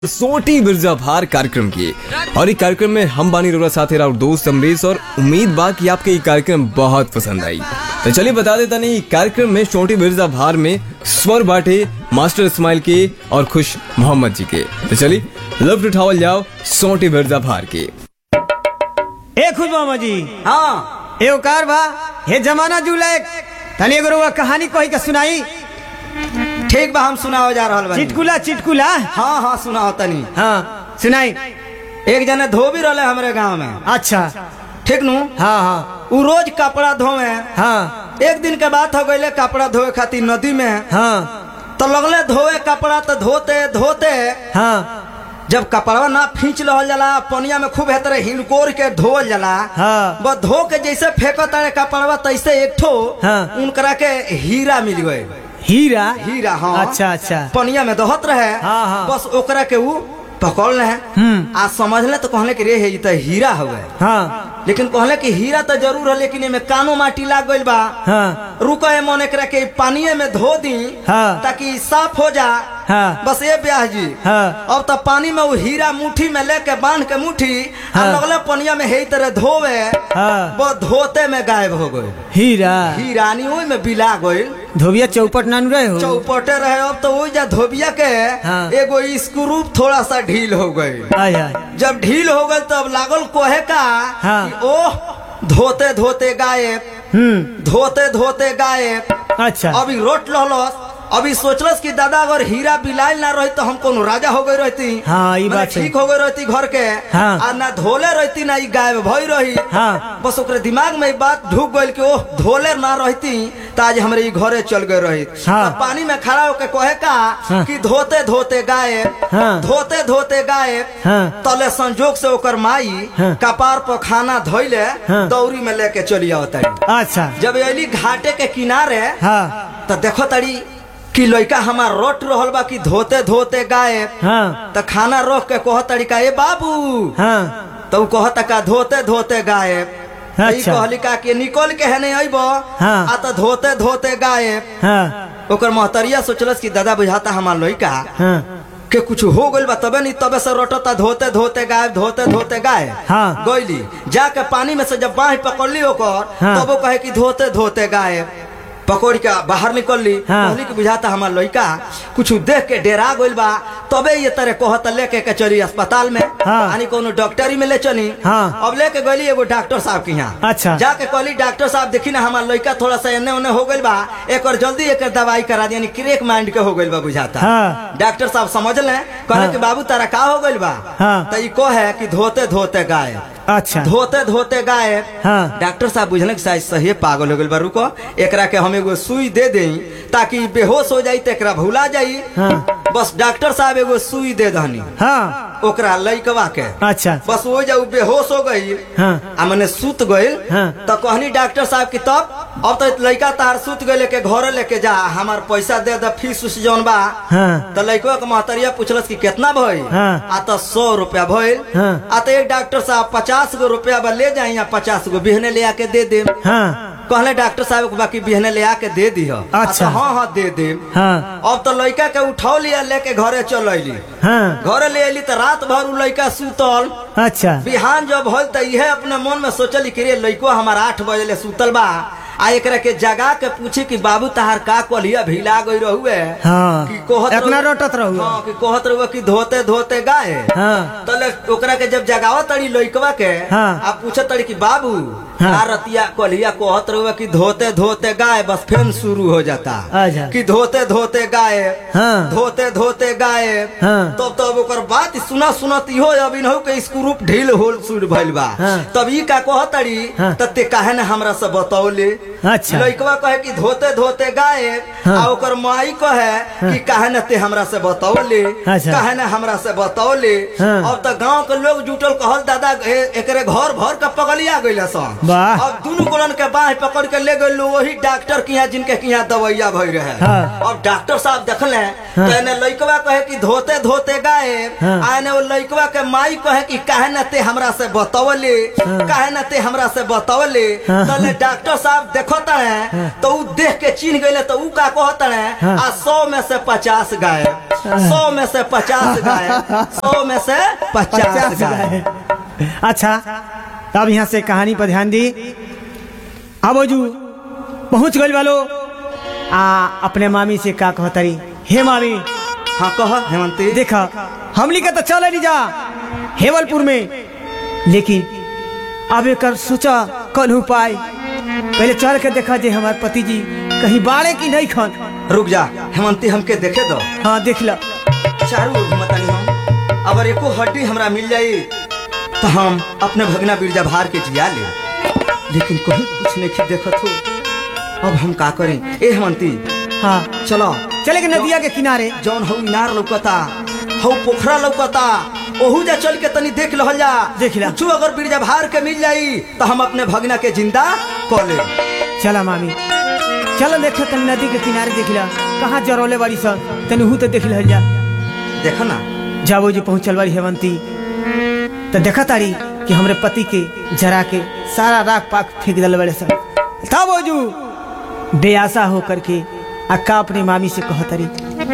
सोटी बिरजा भार कार्यक्रम की और ये कार्यक्रम में हम बानी रोरा साथ और दोस्त अमरीश और उम्मीद बा कि आपके ये कार्यक्रम बहुत पसंद आई तो चलिए बता देता नहीं कार्यक्रम में छोटी बिरजा भार में स्वर बाटे मास्टर इस्माइल के और खुश मोहम्मद जी के तो चलिए लफ्ट उठावल जाओ सोटी बिरजा भार के ए खुद मामा जी हाँ ए ओकार बा हे जमाना जुले तनी एगो रउआ कहानी कही के सुनाई ठीक बा हम सुनाओ जा रहल बानी चिटकुला चिटकुला हाँ हाँ सुनाओ तनी हाँ सुनाई एक जने धोबी रहले हमरे गांव में अच्छा ठीक नु हाँ हाँ उ रोज कपड़ा धोवे हाँ एक दिन के बात हो गईले कपड़ा धोए खातिर नदी में हाँ तो लगले धोए कपड़ा तो धोते धोते हाँ जब कपड़वा ना खींच रहल जाला पनिया में खूब हेतरे हिनकोर के धोल जाला हाँ। बस धो के जैसे फेंकत रहे कपड़वा तैसे एक ठो हाँ। उनकरा के हीरा मिल गए हीरा हीरा हाँ अच्छा अच्छा पनिया में दहत रहे हाँ, हाँ। बस ओकरा के ऊ पकड़ ले हम्म। आ समझले तो कहले कि रे हे ई तो हीरा हवे हाँ लेकिन कहले कि हीरा तो जरूर है लेकिन एमे कानो माटी लाग गइल बा हाँ रुको ए मन एकरा के पानिये में धो दी हाँ। ताकि साफ हो जा हाँ। बस ये ब्याह जी हाँ। अब तो पानी में वो हीरा मुट्ठी में लेके बांध के मुट्ठी हाँ। आ लगले पनिया में हे तरह धोवे हाँ। वो धोते में गायब हो गए हीरा हीरानी ओई में बिला गइल धोबिया चौपट नानू रहे हो चौपटे रहे अब तो वही जा धोबिया के हाँ। एगो स्क्रू थोड़ा सा ढील हो गई आय आय जब ढील हो गई तब लागल कोहे का हाँ। कि ओह धोते धोते गायब हम्म धोते धोते गायब अच्छा अभी रोट लहलस अभी सोचलस कि दादा अगर हीरा बिलाइल ना रही तो हम कोनो राजा हो गई रहती हाँ, ई माने बात है। ठीक हो गई रहती घर के हाँ। आ ना धोले रहती ना ई गायब भई रही हाँ। बस ओकरे दिमाग में ई बात ढुक गइल कि ओह धोले ना रहती तो आज हमरे ई घरे चल गए रही हाँ। तब पानी में खड़ा होके कहे का हाँ। कि धोते धोते गायब हाँ। धोते धोते गायब हाँ। तले संजोग से ओकर माई हाँ। कपार पर खाना धोइले हाँ। दौरी में लेके चली आवता अच्छा जब अली घाटे के किनारे हाँ तो देखो तड़ी कि लड़का हमार रोट रहल बा कि धोते धोते गायब हाँ तो खाना रोक के कह तरीका ए बाबू हाँ तो उ कहत का धोते धोते गायब तो ई अच्छा। कहली का कि निकल के है नहीं अइब हाँ। आ तो धोते धोते गायब हाँ ओकर महतरिया सोचलस कि दादा बुझाता हमार लड़का हाँ के कुछ हो गइल बा तबे नहीं तबे से रोटता धोते धोते गायब धोते धोते गायब हाँ। गइली जाके पानी में से जब बाह पकड़ली ओकर हाँ। तब वो कहे कि धोते धोते गायब पकड़ के बाहर निकलली हाँ। कहली कि बुझाता हमार लड़का कुछ देख के डेरा गइल बा तबे ये तरह कहत लेके के चली अस्पताल में हाँ। यानी कोनो डॉक्टरी में ले चली हाँ। अब लेके गइली एगो डॉक्टर साहब के यहाँ अच्छा। जाके कहली डॉक्टर साहब देखी ना हमार लड़का थोड़ा सा एने ओने हो गइल बा एक और जल्दी एक दवाई करा दी यानी क्रेक माइंड के हो गइल बा बुझाता हाँ। डॉक्टर साहब समझ ले कहले हाँ। कि बाबू तारा का हो गइल बा हाँ। तो ई को है कि धोते धोते गायब अच्छा धोते धोते गायब हाँ। डॉक्टर साहब बुझल कि शायद सही पागल हो गइल बा रुको एकरा के हम एगो सुई दे देई ताकि ई बेहोश हो जाई त एकरा भुला जाई हाँ। बस डॉक्टर साहब एगो सुई दे दहनी हाँ ओकरा लइकवा के अच्छा बस वो जब बेहोश हो गई हाँ। आ मने सुत गइल हाँ। तो कहनी डॉक्टर साहब की तब अब तो लड़का तार सुत गए लेके घर लेके जा हमार पैसा दे दे फीस उस जौन बा हाँ। तो लड़का के महतरिया पूछलस कि कितना भइल हाँ। आ तो सौ रुपया भइल हाँ। आ तो एक डॉक्टर साहब पचास गो रुपया बा ले जाई या पचास गो बिहने ले आके दे दे हाँ कहले डॉक्टर साहब के बाकी बिहने ले आके दे दी अच्छा। हाँ हाँ दे दे हाँ अब तो लड़का के उठाव लिया लेके घरे चल अली हाँ घरे ले अली तो रात भर उ लड़का सुतल अच्छा बिहान जब होल त इहे अपने मन में सोचली कि रे लइको हमार आठ बजे ले सुतल बा आ एकरा के जगा के पूछी कि बाबू तहार का कलिया भिला गई रहुए हाँ। कि कहत एतना रहुए- रोटत रहुए। हाँ कि कहत रहुए कि धोते धोते गाय हाँ। तले ओकरा के जब जगावत तड़ी लइकवा के हाँ। आ पूछत तड़ी कि बाबू हाँ। का रतिया कलिया कहत रहुए कि धोते धोते गाय बस फेन शुरू हो जाता अच्छा। कि धोते धोते गाय हाँ। धोते धोते गाय हाँ। तब तब ओकर बात सुना सुनत इहो अब इनहु के स्क्रू ढील होल सुर भइल बा हाँ। तब ई का कहतड़ी हाँ। त ते काहे न हमरा से बतौले अच्छा। लइकवा कहे कि धोते धोते गाए हाँ। आ ओकर माई कहे कि काहे न ते हमरा से बतौले अच्छा। काहे न हमरा से बतौले हाँ। अब त गांव के लोग जुटल कहल दादा ए- एकरे घर भर के पगलिया गइल सन वाह अब दोनों गोलन के बाह पकड़ के ले गए वही डॉक्टर के यहाँ जिनके के यहाँ दवाइया भई रहे हाँ। अब डॉक्टर साहब देखले तो एने लइकवा कहे कि धोते धोते गाए हाँ। आ एने वो लइकवा के माई कहे कि काहे न ते हमरा से बतवले काहे न ते हमरा से बतवले हाँ। तले डॉक्टर साहब देखो तड़े तो ऊ देख के चिन्ह गइले तो ऊ का कहत तड़े हाँ। आ सौ में से पचास गाय सौ में से पचास गाय सौ में से पचास पचास गाय गाय अच्छा अब यहाँ से कहानी पर ध्यान दी अब ओजू पहुंच गई वालो आ अपने मामी से का कहतरी हे मामी हाँ कह हेमंती देखा हमली के तो चल नहीं जा हेवलपुर में लेकिन अब एक सोचा कल उपाय पहले चल के देखा जे हमारे पति जी कहीं बाड़े की नहीं खन रुक जा हेमंती हमके देखे दो हाँ देख ला चारू ओर घुमतानी हम अगर एको हड्डी हमरा मिल जाई तो हम अपने भगना बिरजा भार के जिया ले लेकिन कहीं कुछ नहीं देखत हो अब हम का करें ए हेमंती हाँ चलो चले के नदिया के किनारे जौन हऊ इनार लौकता हऊ पोखरा लौकता ओहू जा चल के तनी देख लहल जा देख ला। कुछो अगर बिरजा भार के मिल जाई तो हम अपने भगना के जिंदा कर ले चला मामी चलो देखे तन नदी के किनारे देख ला कहाँ जरौले बाड़ी सब तनी हूँ तो देख लहल जा देखो ना जाबो जी पहुंचल बाड़ी हेवंती तो देखा तारी कि हमरे पति के जरा के सारा राख पाक फेंक दल बड़े सब तब ओजू बेआसा होकर के अक्का अपनी मामी से कहतरी